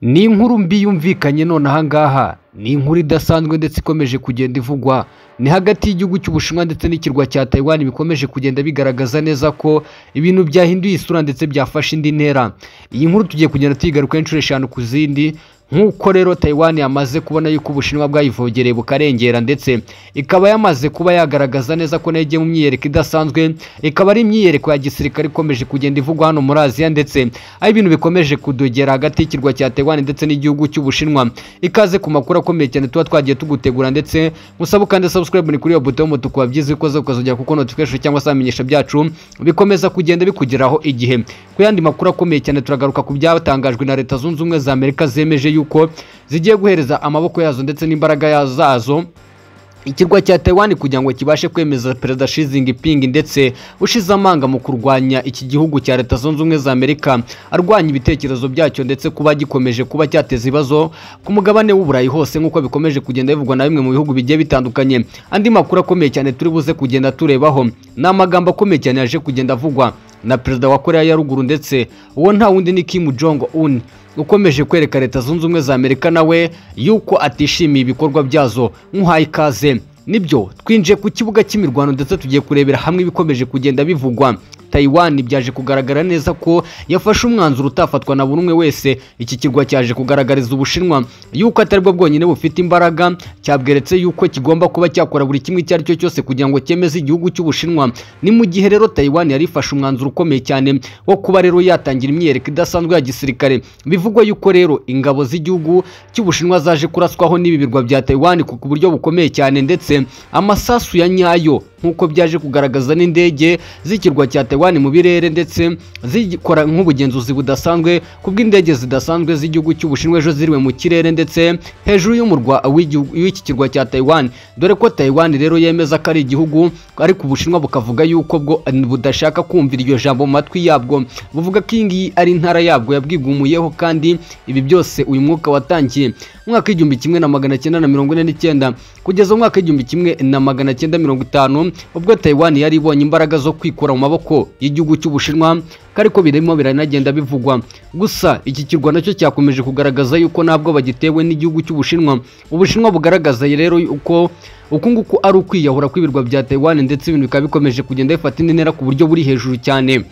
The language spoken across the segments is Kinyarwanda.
ni inkuru mbi yumvikanye nonaha ngaha ni inkuru idasanzwe ndetse ikomeje kugenda ivugwa ni hagati y'igihugu cy'ubushinwa ndetse n'ikirwa cya Taiwan bikomeje kugenda bigaragaza neza ko ibintu byahinduye isura ndetse byafashe indi ntera iyi nkuru tugiye kugenda tuyigarukaho inshuro eshanu ku zindi nk'uko rero Taiwan yamaze kubona yuko ubushinwa bwayivogereye bukarengera ndetse ikaba yamaze kuba yagaragaza neza ko nayo igiye mu myiyereko idasanzwe ikaba ari imyiyereko ya gisirikare ikomeje kugenda ivugwa hano muri Aziya ndetse aho ibintu bikomeje kudogera hagati y'ikirwa cya Taiwan ndetse n'igihugu cy'ubushinwa ikaze ku makuru akomeye cyane tuba twagiye tugutegura ndetse musaba kandi subscribe ni kuri iyo buto y'umutuku wabyize ukoze ukazongera kuko notification cyangwa se amenyesha byacu bikomeza kugenda bikugeraho igihe ku yandi makuru akomeye cyane turagaruka ku byatangajwe na leta zunze ubumwe za Amerika zemeje yuko zigiye guhereza amaboko yazo ndetse n'imbaraga zazo ikirwa cya Taiwan kugira ngo kibashe kwemeza perezida Xi Jinping ndetse ushize amanga mu kurwanya iki gihugu cya Leta Zunze Ubumwe za Amerika arwanya ibitekerezo byacyo ndetse kuba gikomeje kuba cyateza ibibazo ku mugabane w'uburayi hose nk'uko bikomeje kugenda bivugwa na bimwe mu bihugu bigiye bitandukanye andi makuru akomeye cyane turi buze kugenda turebaho ni amagambo akomeye cyane yaje kugenda avugwa na perezida wa Korea ya ruguru ndetse uwo nta wundi ni Kim Jong Un ukomeje kwereka leta zunze ubumwe za amerika nawe yuko atishimiye ibikorwa byazo nk'uhaye ikaze nibyo twinjiye ku kibuga cy'imirwano ndetse tugiye kurebera hamwe ibikomeje kugenda bivugwa Taiwan byaje kugaragara neza ko yafashe umwanzuro utafatwa na buri umwe wese iki kirwa cyaje kugaragariza ubushinwa yuko atari bwo bwonyine bufite imbaraga cyabweretse yuko kigomba kuba cyakora buri kimwe icyo ari cyo cyose kugira ngo cyemeze igihugu cy'ubushinwa ni mu gihe rero Taiwan yari ifashe umwanzuro ukomeye cyane wo kuba rero yatangira imyiyereko idasanzwe ya gisirikare bivugwa yuko rero ingabo z'igihugu cy'ubushinwa zaje kuraswaho n'ibi birwa bya Taiwan ku buryo bukomeye cyane ndetse amasasu ya nyayo nk'uko byaje kugaragaza n'indege z'ikirwa cya Taiwan mu birere ndetse zikora nk'ubugenzuzi budasanzwe kubw'indege zidasanzwe z'igihugu cy'ubushinwa ejo ziriwe mu kirere ndetse hejuru y'umurwa w'iki kirwa cya Taiwan dore ko Taiwan rero yemeza ko ari igihugu ariko ubushinwa bukavuga yuko bwo budashaka kumvira iryo jambo mu matwi yabwo buvuga ko iyi ngiyi ari intara yabwo yabwigumuyeho kandi ibi byose uyu mwuka watangiye mwaka w'igihumbi kimwe na magana cyenda na mirongo ine n'icyenda kugeza mu mwaka w'igihumbi kimwe na magana cyenda mirongo itanu ubwo Taiwan yari ibonye imbaraga zo kwikura mu maboko y'igihugu cy'ubushinwa ariko birimo biranagenda bivugwa gusa iki kirwa nacyo cyakomeje kugaragaza yuko ntabwo bagitewe n'igihugu cy'ubushinwa ubushinwa bugaragaza rero uko uku nguku ari ukwiyahura kw'ibirwa bya Taiwan ndetse ibintu bikaba bikomeje kugenda bifata indi ntera ku buryo buri hejuru cyane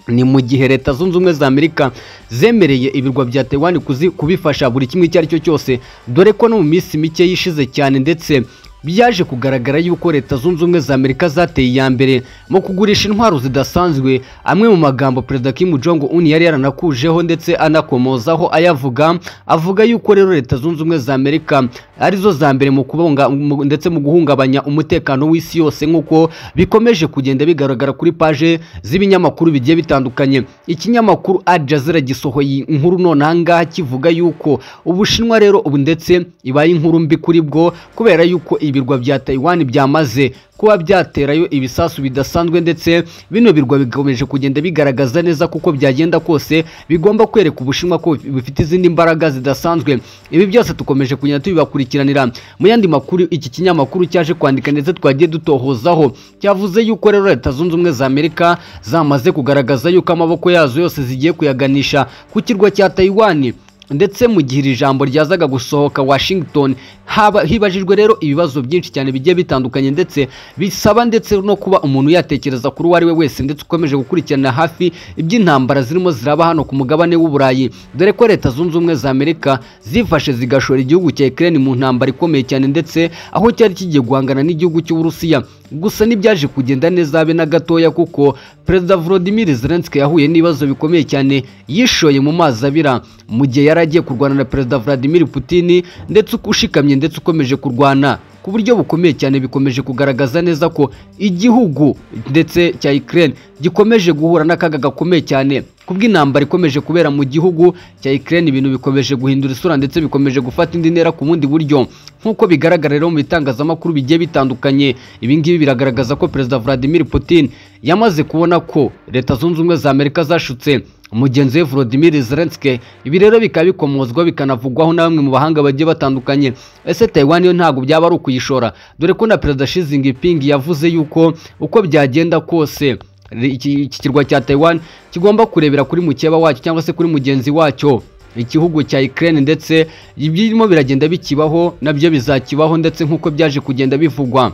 ni mu gihe leta zunze ubumwe za amerika zemereye ibirwa bya Taiwan kubifasha buri kimwe icyo ari cyo cyose dore ko no mu minsi mike yishize cyane ndetse byaje kugaragara yuko leta zunze ubumwe za amerika zateye iya mbere mu kugurisha intwaro zidasanzwe amwe mu magambo perezida Kim Jong Un yari yaranakujeho ndetse anakomozaho ayavuga avuga yuko rero leta zunze ubumwe za amerika arizo za mbere mu kubonga ndetse mu guhungabanya umutekano w'isi yose nk'uko bikomeje kugenda bigaragara kuri paje z'ibinyamakuru bigiye bitandukanye ikinyamakuru Al Jazeera gisohoye inkuru nonaha ngaha kivuga yuko ubushinwa rero ubu ndetse ibaye inkuru mbi kuri bwo kubera yuko ibirwa bya Taiwan byamaze kuba byaterayo ibisasu bidasanzwe ndetse bino birwa bikomeje kugenda bigaragaza neza kuko byagenda kose bigomba kwereka ubushinwa ko bifite izindi mbaraga zidasanzwe ibi byose tukomeje kugenda tubibakurikiranira mu yandi makuru iki kinyamakuru cyaje kwandika ndetse twagiye dutohozaho cyavuze yuko rero leta zunze ubumwe za Amerika zamaze kugaragaza yuko amaboko yazo yose zigiye kuyaganisha ku kirwa cya Taiwan ndetse mu gihe iri jambo ryazaga gusohoka Washington haba hibajijwe rero ibibazo byinshi cyane bigiye bitandukanye ndetse bisaba ndetse no kuba umuntu yatekereza kuri uwo ari we wese ndetse ukomeje gukurikirana hafi iby'intambara zirimo ziraba hano ku mugabane w'uburayi dore ko leta zunze ubumwe za Amerika zifashe zigashora igihugu cya Ukraine mu ntambara ikomeye cyane ndetse aho cyari kigiye guhangana n'igihugu cy'Uburusiya gusa n'ibyaje kugenda neza habe na gatoya kuko perezida Volodymyr Zelensky yahuye n'ibibazo bikomeye cyane yishoye mu mazi abira mu gihe yari agiye kurwana na perezida Vladimir Putin ndetse ushikamye ndetse ukomeje kurwana ku buryo bukomeye cyane bikomeje kugaragaza neza ko igihugu ndetse cya Ukraine gikomeje guhura n'akaga gakomeye cyane kubw'intambara ikomeje kubera mu gihugu cya Ukraine ibintu bikomeje guhindura isura ndetse bikomeje gufata indi ntera ku bundi buryo nk'uko bigaragara rero mu bitangazamakuru bigiye bitandukanye ibi ngibi biragaragaza ko perezida Vladimir Putin yamaze kubona ko leta zunze ubumwe za Amerika zashutse umugenzi we Volodymyr Zelensky ibi rero bikaba bikomozwa bikanavugwaho na bamwe mu bahanga bagiye batandukanye ese Taiwan yo ntabwo byaba ari ukuyishora dore ko na perezida Xi Jinping yavuze yuko uko byagenda kose iki kirwa cya Taiwan kigomba kurebera kuri mukeba wacyo cyangwa se kuri mugenzi wacyo igihugu cya Ukraine ndetse ibyirimo biragenda bikibaho nabyo bizakibaho ndetse nk'uko byaje kugenda bivugwa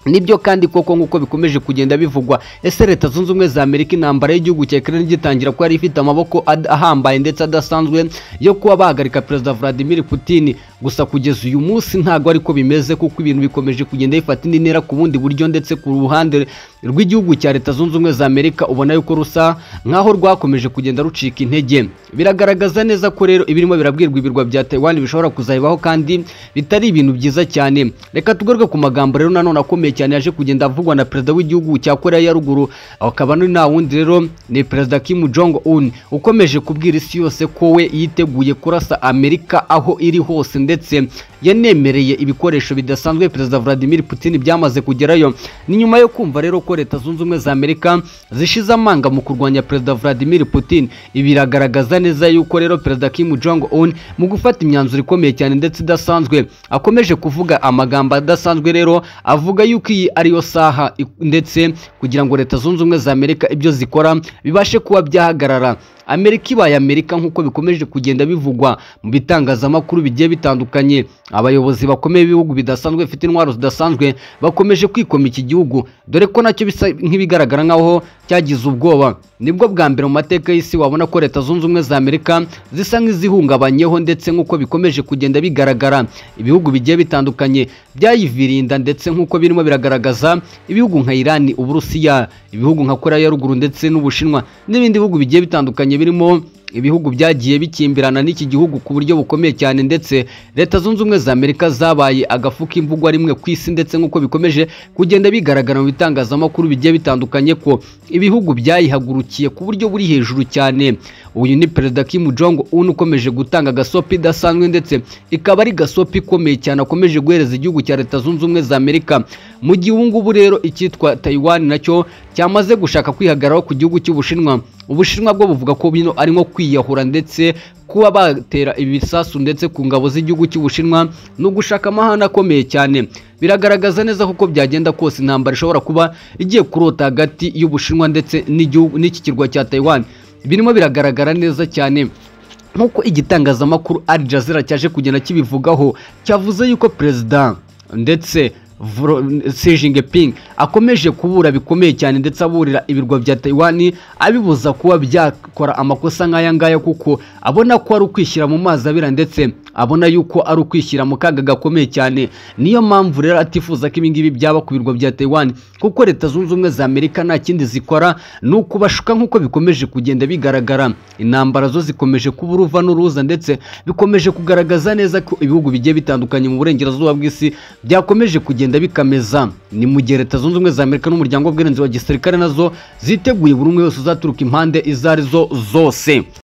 nibyo kandi koko nk'uko bikomeje kugenda bivugwa ese leta zunze ubumwe za amerika intambara y'igihugu cya ukraine gitangira ko yari ifite amaboko ad- ahambaye ndetse adasanzwe yo kuba bahagarika perezida vladimir putin gusa kugeza uyu munsi ntabwo ariko bimeze kuko ibintu bikomeje kugenda bifata indi ntera ku bundi buryo ndetse ku ruhande rw'igihugu cya leta zunze ubumwe za amerika ubona yuko rusa nk'aho rwakomeje kugenda rucika intege biragaragaza neza ko rero ibirimo birabwirwa ibirwa bya taiwan bishobora kuzabibaho kandi bitari ibintu byiza cyane reka tugaruke ku magambo rero nanone akomeye cyane yaje kugenda avugwa na perezida w'igihugu cya korea ya ruguru akaba ari nta wundi rero ni perezida kim jong un ukomeje kubwira isi yose ko we yiteguye kurasa amerika aho iri hose ndetse yanemereye ibikoresho bidasanzwe perezida vladimir putin byamaze kugerayo ni nyuma yo kumva rero ko leta zunze ubumwe za amerika zishize amanga mu kurwanya perezida vladimir putin ibi biragaragaza neza yuko rero perezida kim jong un mu gufata imyanzuro ikomeye cyane ndetse idasanzwe akomeje kuvuga amagambo adasanzwe rero avuga yuko iyi ariyo saha i- ndetse kugira ngo leta zunze ubumwe za amerika ibyo zikora bibashe kuba byahagarara amerika ibaye amerika nk'uko bikomeje kugenda bivugwa mu bitangazamakuru bigiye bitandukanye abayobozi bakomeye b'ibihugu bidasanzwe bifite intwaro zidasanzwe bakomeje kwikoma iki gihugu dore ko nacyo bisa nk'ibigaragara nk'aho cyagize ubwoba nibwo bwa mbere mu mateka y'isi wabona ko leta zunze ubumwe za amerika zisa nk'izihungabanyeho ndetse nk'uko bikomeje kugenda bigaragara ibihugu bigiye bitandukanye byayiviriye inda ndetse nk'uko birimo biragaragaza ibihugu nka irani uburusiya ibihugu nka korea ya ruguru ndetse n'ubushinwa n'ibindi bihugu bigiye bitandukanye birimo ibihugu byagiye bikimbirana n'iki gihugu ku buryo bukomeye cyane ndetse leta zunze ubumwe za amerika zabaye agafu k'imvugwa rimwe ku isi ndetse nk'uko bikomeje kugenda bigaragara mu bitangazamakuru bigiye bitandukanye ko ibihugu byayihagurukiye ku buryo buri hejuru cyane uyu ni perezida kim jong un ukomeje gutanga agasopi idasanzwe ndetse ikaba ari gasopi ikomeye cyane akomeje guhereza igihugu cya leta zunze ubumwe za amerika mu gihe ubu ngubu rero icyitwa taiwan nacyo cyamaze gushaka kwihagararaho ku gihugu cy'ubushinwa ubushinwa bwo buvuga ko bino ari nko kwiyahura ndetse kuba batera ibisasu ndetse ku ngabo z'igihugu cy'ubushinwa ni ugushaka amahane akomeye cyane biragaragaza neza kuko byagenda kose intambara ishobora kuba igiye kurota hagati y'ubushinwa ndetse n'igihugu- n'iki kirwa cya taiwan birimo biragaragara neza cyane nk'uko igitangazamakuru Al Jazeera cyaje kugenda kibivugaho cyavuze yuko perezida ndetse Vro- Xi Jinping akomeje kubura bikomeye cyane ndetse aburira ibirwa bya Taiwan abibuza kuba byakora amakosa nk'aya ngaya kuko abona ko ari ukwishyira mu mazi abira ndetse abona yuko ari ukwishyira mu kaga gakomeye cyane niyo mpamvu rero atifuza ko ibingibi byaba ku birwa bya Taiwan kuko leta zunze ubumwe za Amerika nta kindi zikora ni ukubashuka nk'uko bikomeje kugenda bigaragara intambara zo zikomeje kuba uruva n'uruza ndetse bikomeje kugaragaza neza ko ibihugu bigiye bitandukanye mu burengerazuba bw'isi byakomeje kugenda bikameza ni mu gihe leta zunze ubumwe za amerika n'umuryango w'ubwirinzi wa gisirikare nazo ziteguye buri umwe wese uzaturuka impande izo arizo zose